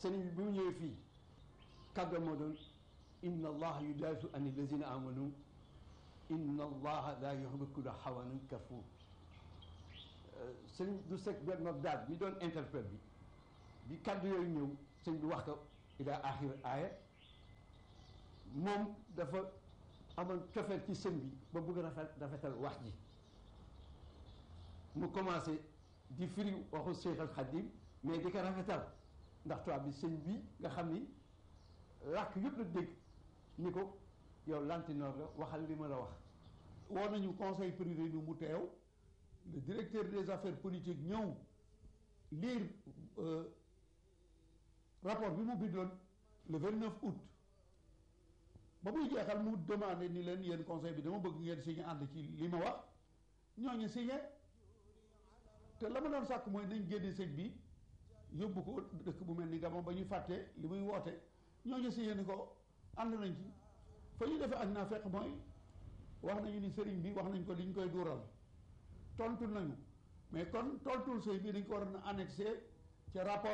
sëriñ bi bi mu ñëwee fii kàddu moo doon inna allaha yudaafiu an allazina amanu inna allaha la yuhibbu kulla xawanin kafur sëñ du sec benn daal bi doon interprète bi bi kàddu yooyu ñëw sëñ bi wax ko ila axir aaya moom dafa amoon cofeel ci sëñ bi ba bëgg rafet rafetal wax ji mu commencé di firi waxu Cheikh al Khadim mais di ko rafetal ndax tubaab bi sëñ bi nga xam ni làkk yëpp la dégg ni ko yow lantinoor la waxal li ma la wax woo nañu conseil privé bi mu teew le directeur des affaires politiques ñëw lire rapport bi mu bindoon le 29 août ba muy jeexal mu demandé ni leen yéen conseil bi dama bëgg ngeen signé ànd ci li ma wax ñooñu signé te la ma doon sàkk mooy nañ génne sëñ bi yóbbu ko dëkk bu mel ni Gabon ba ñu fàtte li muy woote ñooñu signé ni ko ànd nañ ci fa ñu defee ak naa fekk mooy wax nañu ni sëriñ bi wax nañ ko li ñu koy duural tontu nañu mais kon tontul sëy bi dañ ko war a annexé ca rapport